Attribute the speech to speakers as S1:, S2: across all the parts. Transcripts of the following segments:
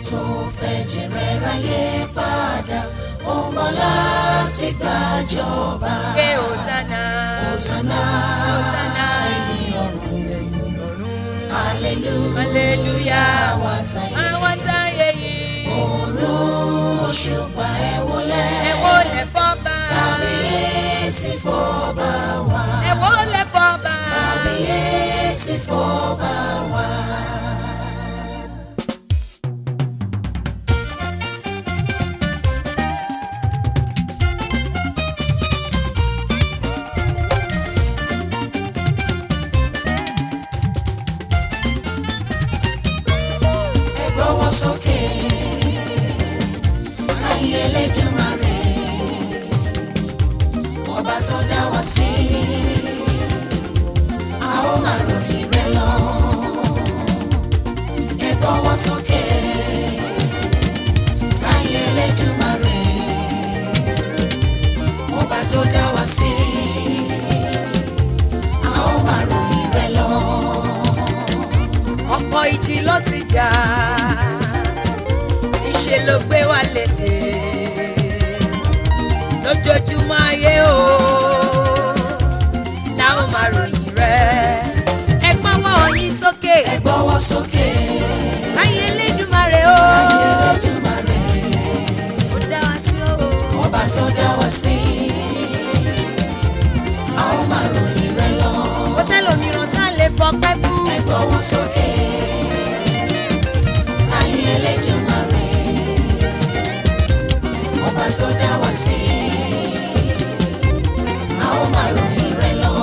S1: tó fẹ́ jẹrẹ ráyé padà ó ń bọ̀ láti gbàjọba.
S2: ké Hosanna.
S1: Hosanna
S2: Hosanna.
S1: ẹ̀yin ọ̀run
S2: ẹ̀yin ọ̀run.
S1: hallelujah
S2: hallelujah.
S1: àwa táyé
S2: àwọn táyé yìí.
S1: òòrùn òṣùpá ẹ wọlé
S2: ẹ wólẹ̀ fọ́ba.
S1: kábíyèsí fọ́ba wa
S2: ẹ wólẹ̀ fọ́ba.
S1: kábíyèsí fọ́ba wa. ẹ gbọ́wọ́ sókè ayé Elédùmarè ọba tó dá wa sí a ó máa ròyìn rẹ̀ lọ ẹ gbọ́wọ́ sókè ayé Elédùmarè ọba tó dá wa sí a ó máa ròyìn rẹ̀ lọ
S2: ọ̀pọ̀ ìjì ló ti jà ìṣe ló gbé wa lédè lójoojúmọ́ ayé o la ó máa ròyìn rẹ̀ ẹ gbọ́wọ́ yín sókè
S1: ẹ gbọ́wọ́ sókè
S2: ayé Elédùmarè o
S1: ayé Elédùmarè.
S2: ó dá wa sí o
S1: ọba tó dá wa sí a ó máa ròyìn rẹ̀ lọ
S2: kò sẹ́lòmíràn tá a lè fọpẹ́ fún
S1: ẹ gbọ́wọ́ sókè ayé Elédùmarè ọba tó dá wa sí a ó máa ròyìn rẹ̀ lọ.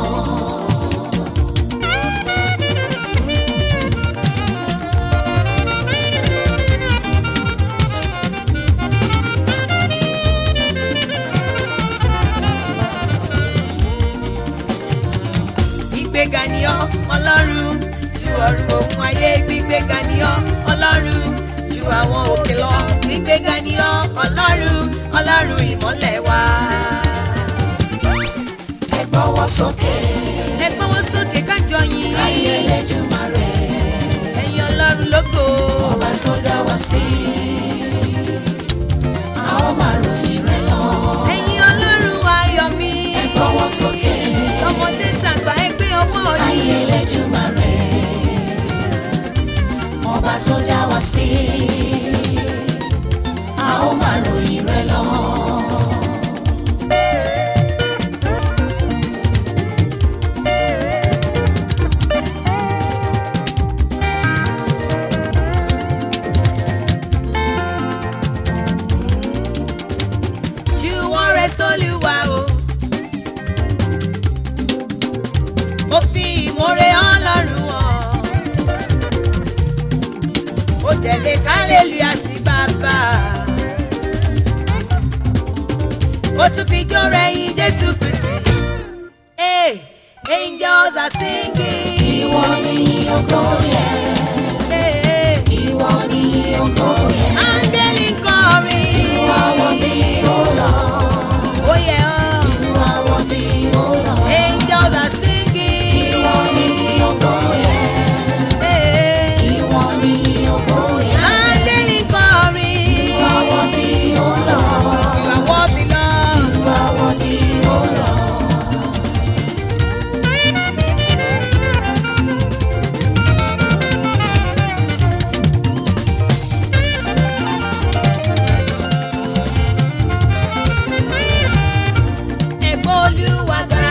S2: gbígbéga ni ọ́ ọlọ́run ju ọ̀run òun ayé gbígbéga ni ọ́ ọlọ́run ju àwọn òkè lọ gbígbéga ni ọ́ ọlọ́run ọlọ́run ìmọ́lẹ̀ wa.
S1: ẹ gbọ́wọ́ sókè
S2: ẹ gbọ́wọ́ sókè kájọ yìn
S1: ayé Elédùmarè
S2: ẹ̀yin ọlọ́run lógo
S1: ọba tó dá wa sí a ó máa ròyìn rẹ̀ lọ.
S2: ẹ̀yin ọlọ́run ayọ̀ mi
S1: ẹ gbọ́wọ́ sókè.
S2: tọmọdé tàgbà ẹ gbé ọwọ́
S1: ayé
S2: yìí
S1: Elédùmarè ọba tó dá wa sí a ó máa ròyìn rẹ̀ lọ.
S2: ju wọn rẹ sólúwa o. mo fi ìmoore ọlọ́run hàn. ó tẹ̀lé kálẹ́lúyà sí bàbá. ó tún fi jó rẹ̀yìn jésù kristi. Hey, angels are singing.
S1: ìwọ ni ògo yẹ
S2: Hey, hey.
S1: ìwọ ni ògo yẹ
S2: áńgẹ́lì ń kọrin.
S1: ìwà wọ́n bí ó lọ
S2: ó yẹ ọ́.
S1: ìwà wọ́n bí ó lọ
S2: angels are singing.
S1: ìwọ ni ògo yẹ
S2: Hey,
S1: ìwọ ni ògo yẹ
S2: áńgẹ́lì ń kọrin.
S1: ìwà wọ́n bí ó lọ
S2: You are worthy, Lord.
S1: ìwà wọ́n bí ó lọ.
S2: Ẹ̀gbọ́n Olúwa ga.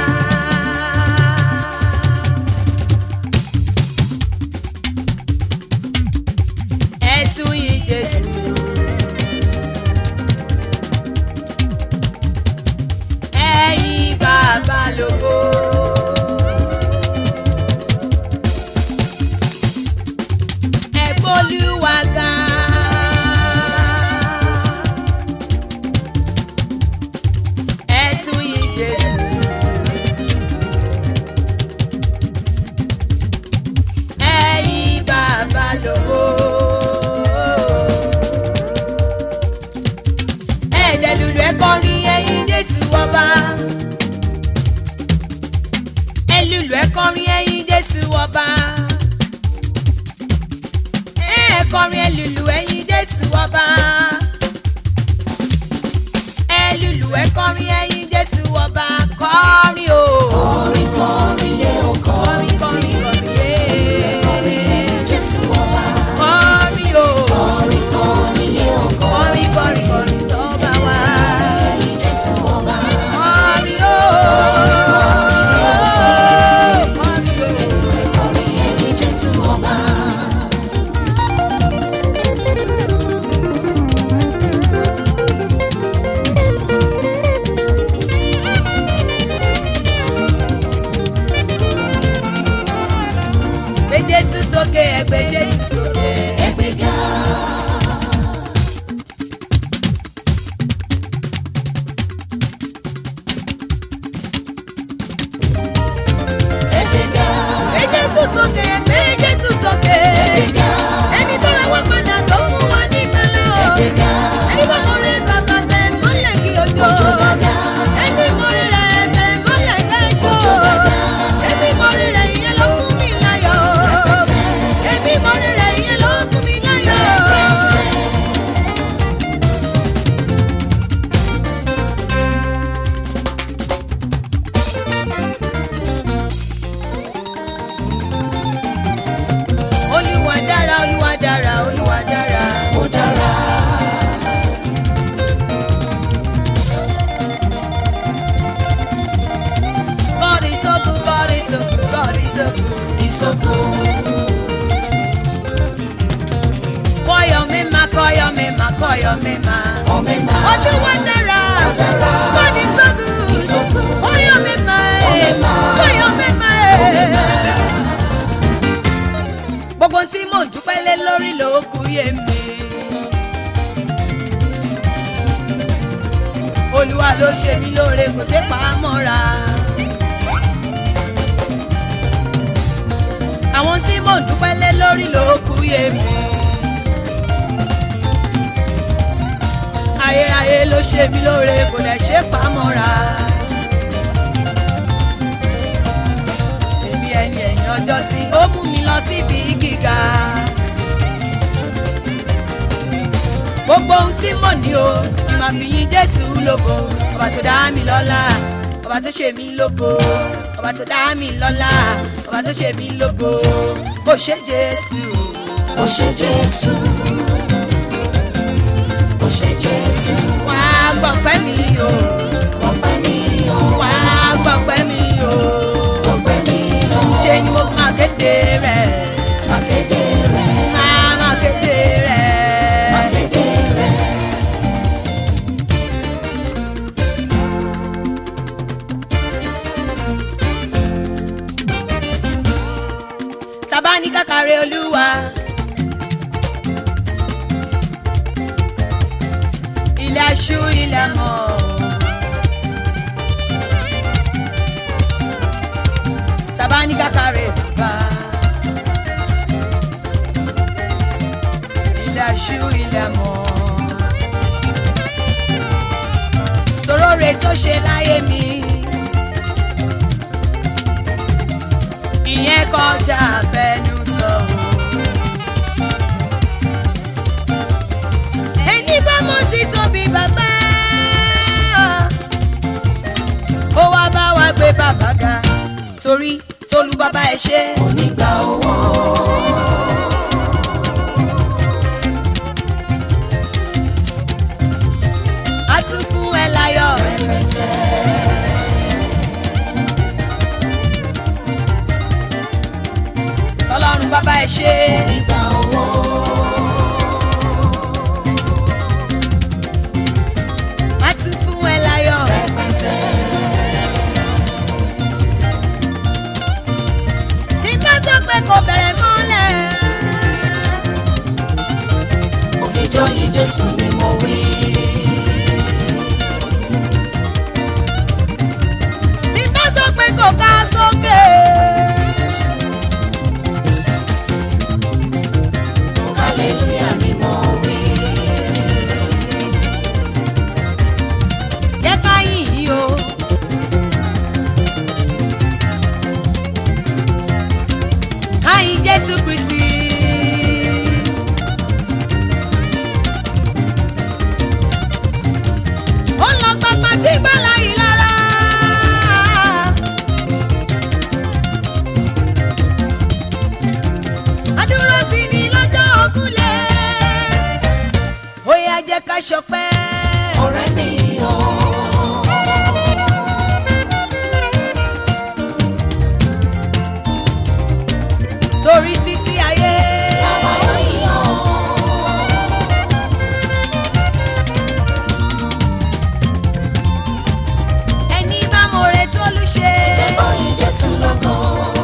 S2: Ẹ tún yìn Jésù. Ẹ yìn Bàbá lógo. Ẹ̀gbọ́n Olúwa ga. Ẹ tún yìn Jésù. Ẹ yìn Bàbá lógo. Ẹ̀ẹ́dẹ̀ lùlù ẹ kọrin ẹ yìn Jésù ọba. Ẹ lùlù ẹ kọrin ẹ yìn Jésù ọba. Ẹ kọrin ẹlùlù ẹ̀yin jésù ọba ẹlùlù ẹ kọrin ẹ̀yin jésù ọba kọrin o
S1: Kọrin kọrin lé o kọrin sí.
S2: kọrin yé
S1: Kọrin ẹ̀yin Jésù ọba.
S2: kọrin o
S1: Kọrin kọrin lé o
S2: kọrin
S1: kọrin sí.
S2: kọrin kọrin sọ́ba wa
S1: Ẹ̀yin Jésù ọba.
S2: kọrin o kọrin o.
S1: Kọrin ẹ̀yin Jésù ọba.
S2: Gbé Jésù sókè ẹ gbé Jésù sókè.
S1: Ẹgbẹ́ga. Ẹgbẹ́ga.
S2: Gbé Jésù sókè ẹ gbé Jésù sókè.
S1: Ẹgbẹ́ga.
S2: Ẹni tó ra wá padà tó fún wa ní ìgbàlà o.
S1: Ẹgbẹ́ga.
S2: Ẹni bá mọ rẹ bàbá tẹ̀ mọ́lẹ̀ kí o jó.
S1: Ojo dada.
S2: Ẹni mọ rẹ rẹ̀ tẹ̀ mọ́lẹ̀ kẹ́jọ́.
S1: Ojo dada.
S2: Ẹni mọ rẹ rẹ̀ ìyẹn ló fún mi láyọ̀.
S1: Rẹpẹtẹ.
S2: Ẹni mọ rẹ rẹ̀ ìyẹn ló fún mi láyọ̀.
S1: Rẹpẹtẹ.
S2: Olúwa dára, Olúwa dára, Olúwa dára.
S1: Ó dára.
S2: God is so good, God is so good, God is so good.
S1: Ìsọ̀kò.
S2: Kọ́yọ̀ mímá, kọ́yọ̀ mímá, kọ́yọ̀ mímá.
S1: Ọmẹ́ma.
S2: Olúwa dára,
S1: dára.
S2: God is so good.
S1: Ìsọ̀kò.
S2: Kọ́yọ̀ mímá,
S1: Ọmẹ́ma.
S2: kọ́yọ̀ mímá.
S1: Ọmẹ́ma.
S2: Gbogbo tí mò ń dúpẹ́ lé lórí ló kù yé mi. Olúwa ló ṣe mí lóore kò ṣe pa á mọ́ra. Àwọn tí mò ń dúpẹ́ lé lórí ló kù yé mi. Ayérayé ló ṣe mí lóore kò dẹ̀ ṣe pa á mọ́ra. Èmi ẹni ẹ̀yìn ọjọ́ sí ó mú mi lọ síbi gíga. Gbogbo ohun tí mo ní o ni màá fi yìn Jésù lógo. Ọba tó dá mi lọ́lá, ọba tó ṣe mí lógo. Ọba tó dá mi lọ́lá, ọba tó ṣe mí lógo. Ó ṣe Jésù.
S1: Ó ṣé Jésù. Ó ṣé Jésù.
S2: Wà á gbọ̀pẹ́ mi o.
S1: Ọpẹ́ mi o.
S2: Wà á gbọ̀pẹ́ mi o.
S1: Ọpẹ́ mi o.
S2: Ṣé ni mo máa kéde rẹ̀?
S1: Akéde rẹ̀.
S2: Máa máa kéde rẹ̀.
S1: Akéde rẹ̀.
S2: Tàbá ní kàkàrẹ́ olúwa. Ilé aṣú ilé mọ̀. Tàbá ní kàkàrẹ́ bàbá. Ilé aṣú ilé mọ̀. Torore tó ṣe láyé mi. ìyẹn kọjá fẹnu sọ o. ẹni bá mọ ti tóbi bàbá ó wá bá wa gbé bàbá ga torí tolú bàbá ẹ ṣe.
S1: Onígbà owó.
S2: a tún fún ẹ láyọ̀.
S1: Rẹpẹtẹ.
S2: tọlọ́run bàbá ẹ ṣe.
S1: Onígbà owó.
S2: a tún fún ẹ láyọ̀.
S1: Rẹpẹtẹ.
S2: tí bá sọ pé kò bẹ̀rẹ̀ mọ́lẹ̀.
S1: Òfìjọ́ yìí Jésù ni mo wí.
S2: tí bá sọ pé kò ká sókè. yá jẹ́ ká ṣọpẹ́.
S1: ọ̀rẹ́ mi o.
S2: torí títí ayé.
S1: Àwa ò yàn.
S2: ẹni bá mọ̀rẹ́ tó lù ṣe.
S1: Jẹ́ bọ́yìn Jésù lọ́gàn.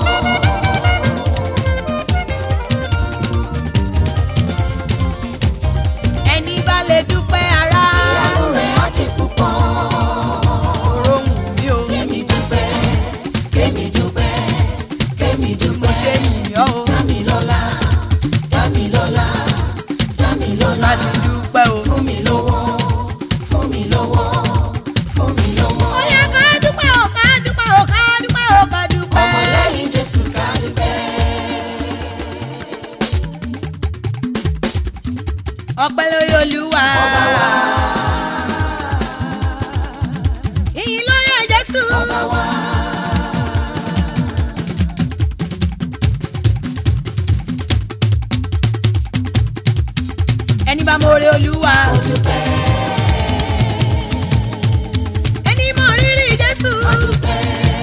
S2: ẹni bá lè dúpẹ́ ara.
S1: Ìyanu rẹ̀ á di púpọ̀.
S2: òrò ń mi ò.
S1: Kémi dúpẹ́, kémi dúpẹ́, kémi
S2: mo
S1: dúpẹ́.
S2: ṣe yìnyín o.
S1: Dámilọ́lá, Dámilọ́lá, Dámilọ́lá.
S2: láti dúpẹ́ o.
S1: Fún mi lówó, fún mi lówó, fún mi lówó.
S2: ó yẹ ká dúpẹ́ o ká dúpẹ́ o ká dúpẹ́ o ká dúpẹ́.
S1: Ọmọlẹ́yìn Jésù ká dúpẹ́.
S2: ọpẹ́ lórí olúwa.
S1: Ọba wa,
S2: ìyìn lórí jésù.
S1: ọba wa.
S2: ẹni bá mọ̀rẹ́ olúwa.
S1: Ó dúpẹ́,
S2: ẹni mọ̀ rírì jésù.
S1: ó dúpẹ́,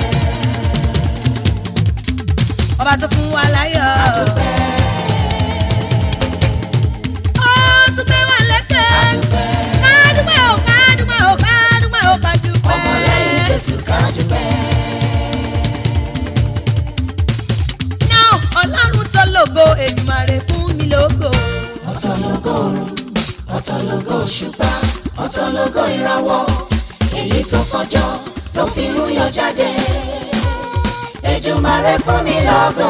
S2: ọba tó fún wa láyọ̀.
S1: ó dúpẹ́,
S2: ó tún gbé wa lẹ́kẹ̀.
S1: ó dúpẹ́.
S2: ká dúpẹ́ o ká dúpẹ́ o ká dúpẹ́ o ká dúpẹ́.
S1: Ọmọlẹ́yìn Jésù ká dúpẹ́.
S2: náà ọlọ́run tó lògo èdùmàrè fún mi lógo.
S1: ọ̀tọ̀ lógo òrùn ọ̀tọ̀ lógo òṣùpá ọ̀tọ̀ lógo ìràwọ̀ èyí tó fọjọ́ ló fi ń yọ jáde Èdùmàrè fún mi lógo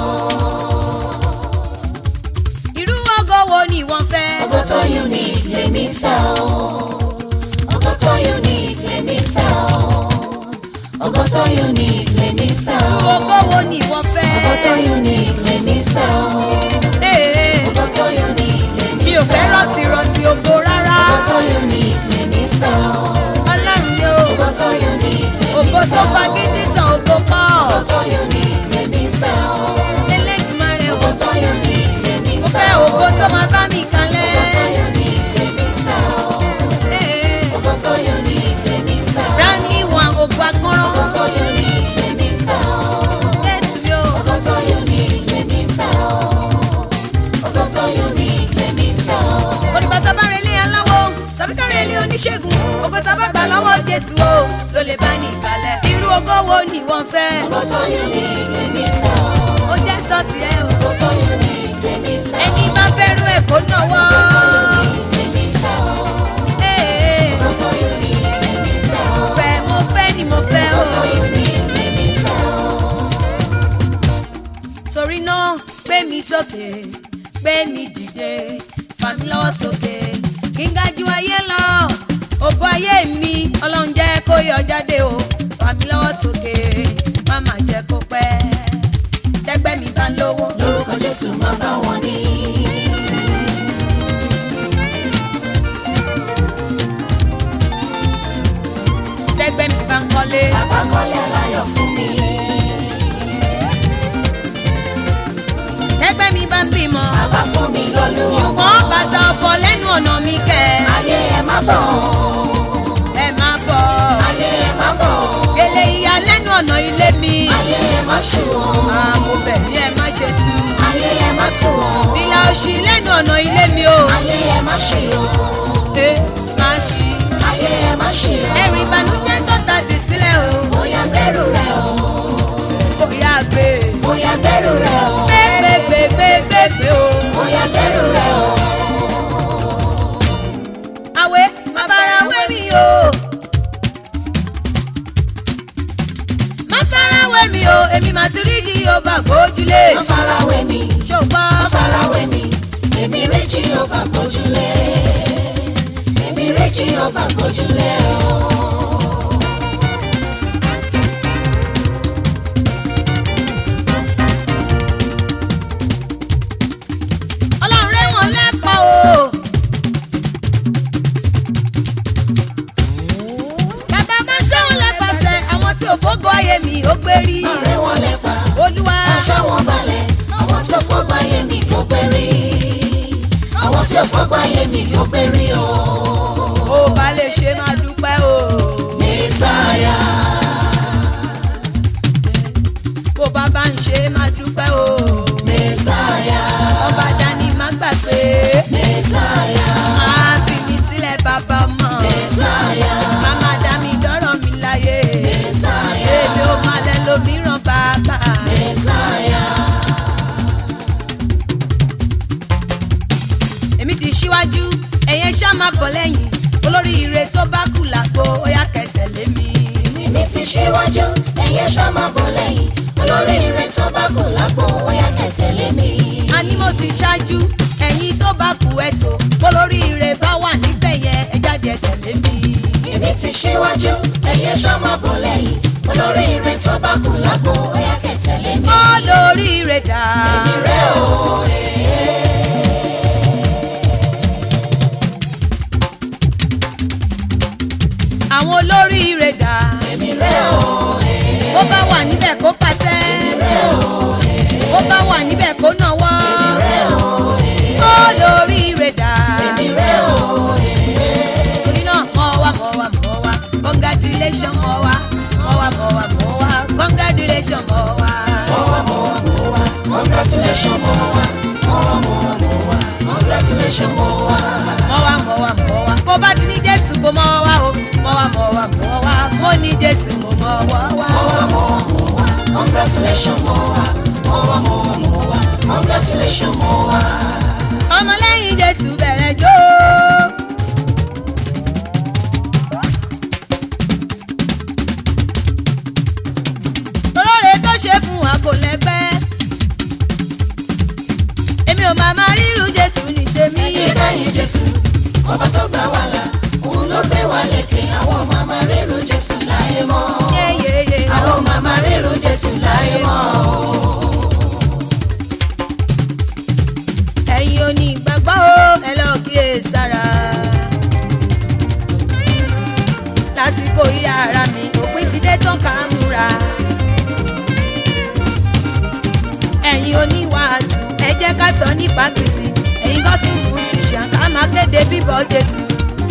S2: irú ògo wo ni wọ́n fẹ́.
S1: ògo tó unique lèmi fẹ́ o ògo tó unique lèmi fẹ́ o ògo tó unique lèmi fẹ́ o
S2: ògo wo ni wọ́n fẹ́.
S1: ògo tó unique lèmi fẹ́ o
S2: Ee,
S1: ògo tó unique lèmi
S2: mi ò fẹ́ rántí rántí ògo rárá.
S1: ògo tó unique lèmi fẹ́ o.
S2: ọlọ́run yóò
S1: Ògo tó unique lèmi
S2: ògo tó
S1: fẹ́ o.
S2: fagídí tán ògo pọ̀.
S1: Ògo tó unique lèmi fẹ́ o.
S2: Elédùmarè o.
S1: Ògo tó unique lèmi
S2: mo
S1: fẹ́
S2: fẹ́
S1: o.
S2: ògo tó máa bá mi
S1: Ògo tó
S2: kalẹ̀.
S1: unique lèmi fẹ́ o.
S2: Ee,
S1: Ògo tó unique lèmi fẹ́ o.
S2: Rántí wọn ògo
S1: Ògo
S2: agbọ́nrán.
S1: tó unique lèmi fẹ́ o.
S2: Jésù yóò.
S1: Ògo tó unique lèmi fẹ́ o. Ògo tó unique lèmi fẹ́ o.
S2: Olùgbà tá a bá relé aláwo tàbí ká relé oníṣègùn ògo tá a bá gbà lọ́wọ́ Jésù o ló lè bá ní ìkàlẹ̀. Irú ògo wo ni wọ́n fẹ́?
S1: Ògo tó unique lèmi fẹ́ o.
S2: Ó jẹ́ sọ́ọ̀tì ẹ̀ o.
S1: Ògo tó unique lèmi fẹ́ o.
S2: Ẹni bá fẹ́rù ẹ̀ kó náwó.
S1: Ògo tó unique lèmi fẹ́ o.
S2: Ee,
S1: Ògo tó unique lèmi fẹ́ o.
S2: mo fẹ́ mo fẹ́ ni mo fẹ́ o.
S1: Ògo tó unique lèmi fẹ́ o.
S2: Torí náà gbé mi sókè, gbé mi dìde, fà mí lọ́wọ́ sókè. Kí n ga ju ayé lọ, ògo ayé mi, ọlọ́run jẹ́ kó yọ jáde o. Fà mí lọ́wọ́ sókè, má má jẹ́ kó pẹ́. Tẹ́gbẹ́ mi bá lówó.
S1: lórúkọ jésù máa bá wọn ní.
S2: Tẹ́gbẹ́ mi bá ń kọ́lé.
S1: bàbá kọ́lé aláyọ̀ fún mi.
S2: Tẹ́gbẹ́ mi bá ń bímọ.
S1: bàbá fún mi lọ́lú ọmọ.
S2: Ṣùgbọ́n bàtà ọ̀fọ̀ lẹ́nu ọ̀nà mi kẹ̀.
S1: ayé ẹ má bọ̀.
S2: Ẹ má bọ̀.
S1: ayé ẹ má bọ̀.
S2: Gèlè ìyá lẹ́nu ọ̀nà ilé mi.
S1: ayé ẹ má ṣù ọ́.
S2: Àmọ̀ bẹ̀ ni ẹ má ṣe tú.
S1: ayé ẹ má tù ọ́.
S2: Ìlà òṣì lẹ́nu ọ̀nà ilé mi o.
S1: ayé ẹ má ṣì ọ́.
S2: Ẹ má ṣí.
S1: ayé ẹ má ṣì ọ́.
S2: Ẹ̀rù ìbànújẹ́ tó tàdé sílẹ̀ o.
S1: bóyá bẹ̀rù rẹ o.
S2: Bóyá gbé.
S1: bóyá bẹ̀rù rẹ o.
S2: Gbé gbé gbé gbé gbé gbé o.
S1: bóyá bẹ̀rù rẹ o.
S2: Àwẹ̀ bàbára wẹ̀ mi o. Má fara wẹ̀ mi o, èmi màá ti rí jí o bá gbójúlé.
S1: má farawé mi.
S2: Ṣùgbọ́n
S1: má farawé mi. èmi réjì ọba gbójúlé. èmi réjì ọba gbójúlé o.
S2: Ọlọ́run rẹ̀ wọ́n lẹ́pọ̀ o. Bàbá bá ṣẹ́wọ̀n lẹ́pàṣẹ àwọn tí ò fógo ayé mi ó gbé rí.
S1: ọ̀rẹ́ wọn lẹ́pa.
S2: Olúwa
S1: aṣọ wọn balẹ̀. àwọn tó fọ́gbà yé mi kò péré. àwọn àwọn tí ò fọ́gbọ́n ayé mi yóò gbé rí o.
S2: ó bá lè ṣe máa dúpẹ́ o.
S1: mẹ́sàáyà
S2: bó bá bá ń ṣe máa dúpẹ́ o.
S1: mẹ́sàáyà
S2: ọba dání má gbàgbé.
S1: mẹ́sàáyà
S2: máa fi mi sílẹ̀ bàbá mọ̀.
S1: mẹ́sàáyà
S2: màmá dá mi dọ́rọ̀ mi láyé.
S1: mẹ́sàáyà
S2: èmi ò máa lẹ lómìíràn bàbá.
S1: mẹ́sàáyà
S2: èmi ti ṣíwájú ẹ̀yẹn ṣá máa bọ̀ lẹ́yìn olóríire tó bá kù lágbo ó yá kẹtẹ̀lé mi.
S1: èmi ti ṣíwájú ẹ̀yẹ ṣá máa bọ̀ lẹ́yìn olórí ire tó bá kù lápò ó yá kẹ̀tẹ̀lé mi.
S2: a ní mo ti ṣáájú ẹ̀yin tó bá kù ẹ̀tọ́ olóríire bá wà níbẹ̀ yẹn ẹ jáde ẹ tẹ̀lé mi.
S1: èmi ti ṣíwájú ẹ̀yẹ ṣá máa bọ̀ lẹ́yìn olórí ire tó bá kù lápò ó yá kẹ̀tẹ̀lé mi.
S2: olóríire dà.
S1: èmi rẹ̀ o
S2: àwọn olóríire dà.
S1: èmi rẹ̀ o
S2: bó bá wà níbẹ̀ kó pàtẹ́. bó bá wà níbẹ̀ kó nàwọ́. olóríire dà.
S1: èmi rẹ̀ o
S2: torí náà mọ̀ wá mọ̀ wá mọ̀ wá congratulation mọ̀ wá mọ̀ wá mọ̀ wá mọ̀ wá congratulation mọ̀ wá.
S1: congratulation mo wá mo wá mo wá mo wá congratulation mo wá
S2: mọ̀ wá mọ̀ wá mọ̀ wá kó bá ti ní jésù kó mọ̀ wá o mọ̀ wá mọ̀ wá mọ̀ wá mo ní jésù mo mọ̀ wá wá.
S1: congratulation mo wá mo wá mo wá mo wá congratulation mo wá.
S2: ọmọlẹ́yìn jésù bẹ̀rẹ̀ jó. olóore tó ṣe fún wa kò lẹ́gbẹ́. èmi ò máa máa ríru jésù ní tèmi.
S1: lẹ́yìn jésù ọba tó gbà wá là òun ló gbé wa lékè àwọn màmá rérò jésù láyé mọ́
S2: yéyéyé
S1: àwọn màmá rérò jésù láyé mọ́
S2: ẹ̀yin oní ìgbàgbọ́ o ẹ lọ kíyè sára. lásìkò ìyá ara mi òpin ti dé tán ká múra. ẹ̀yin oníwàásù ẹ jẹ́ ká sọ nípa Kristi ẹ̀yin gospel musician ká máa kéde bíbọ̀ Jésù.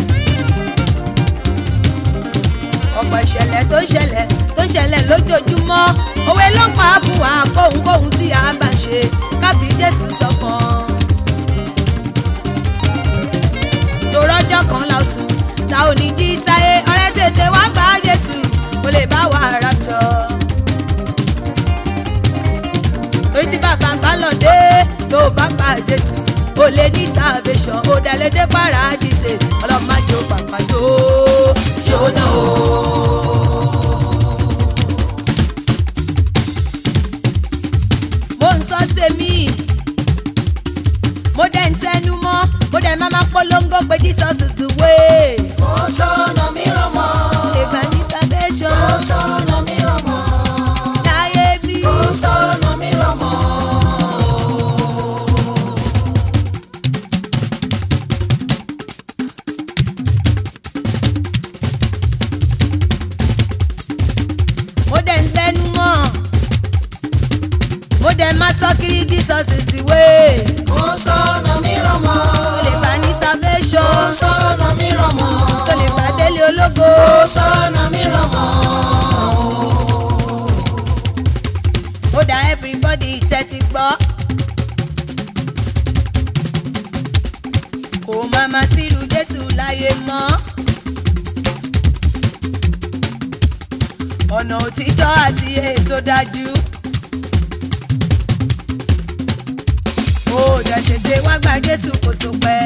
S2: ọ̀pọ̀ ìṣẹ̀lẹ̀ tó ń ṣẹlẹ̀ tó ń ṣẹlẹ̀ lójoojúmọ́ òwe ló ń pa á fún wa kóhunkóhun tí a bá ń ṣe kábí Jésù sọ̀kan. torọ́jọ́ kan la sùn ta ò ní jí sáyé ọ̀rẹ́ tètè wá gbà á Jésù kó lè bá wa rapture. torí tí bàbá ń bá lọ dé tó bá pa Jésù ó lè ní salvation ó dẹ̀ lè dé paradise ọlọ́mọdé ó pàpà jó jóná o. mo ń sọ tèmi mo dẹ̀ ń tẹnu mọ́ mo dẹ̀ máa máa polongo pé Jesus is the way.
S1: kò sọ̀nà mìíràn mọ́
S2: ìgbà ní salvation
S1: kò sọ̀nà mìíràn mọ́
S2: láyé bí.
S1: kò sọ̀nà mìíràn mọ́.
S2: mo dẹ̀ ń tẹnu mọ́ mo dẹ̀ máa sọ kiri Jesus is the way.
S1: kò sọ̀nà mìíràn mọ́
S2: tó lè bá ní
S1: kò
S2: salvation
S1: sọ̀nà mìíràn mọ́
S2: tó lè bá délé ológo.
S1: kò sọ̀nà mìíràn mọ́.
S2: ó dá everybody tẹ́tí gbọ́. kò má má sílùú Jésù láyé mọ́. ọ̀nà òtítọ́ àti ètò dájú. ó dẹ̀ tètè wá gba Jésù kó tó pẹ́.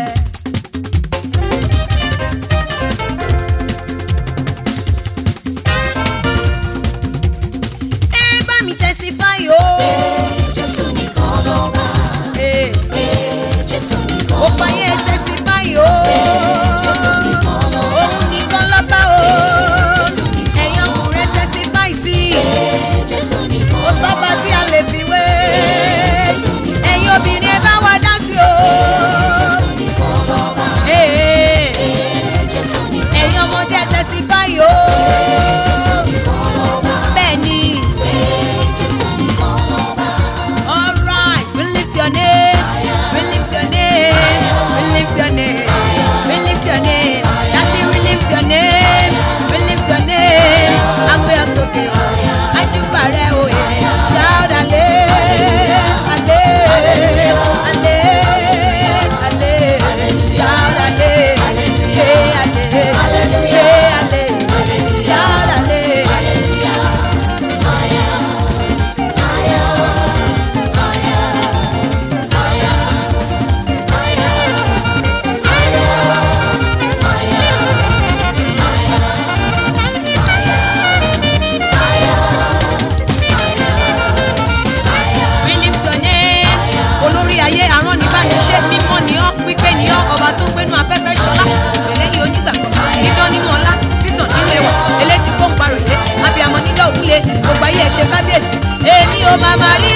S2: ẹ bá mi testify o.
S1: Jésù nìkan lọ́ba.
S2: Hey.
S1: Jésù nìkan
S2: ó fàyè testify o.
S1: Jésù nìkan lọ́ba.
S2: òun nìkan lọ́ba o.
S1: Jésù nìkan
S2: ẹ̀yin ọkùnrin testify sí i.
S1: Jésù nìkan
S2: ó sọ́ba tí a lè fi wé.
S1: Jésù nìkan
S2: ẹ̀yin obìnrin ẹ bá wa dá sí o.
S1: Jésù nìkan
S2: ṣe kábíyèsí èmi ò máa máa rí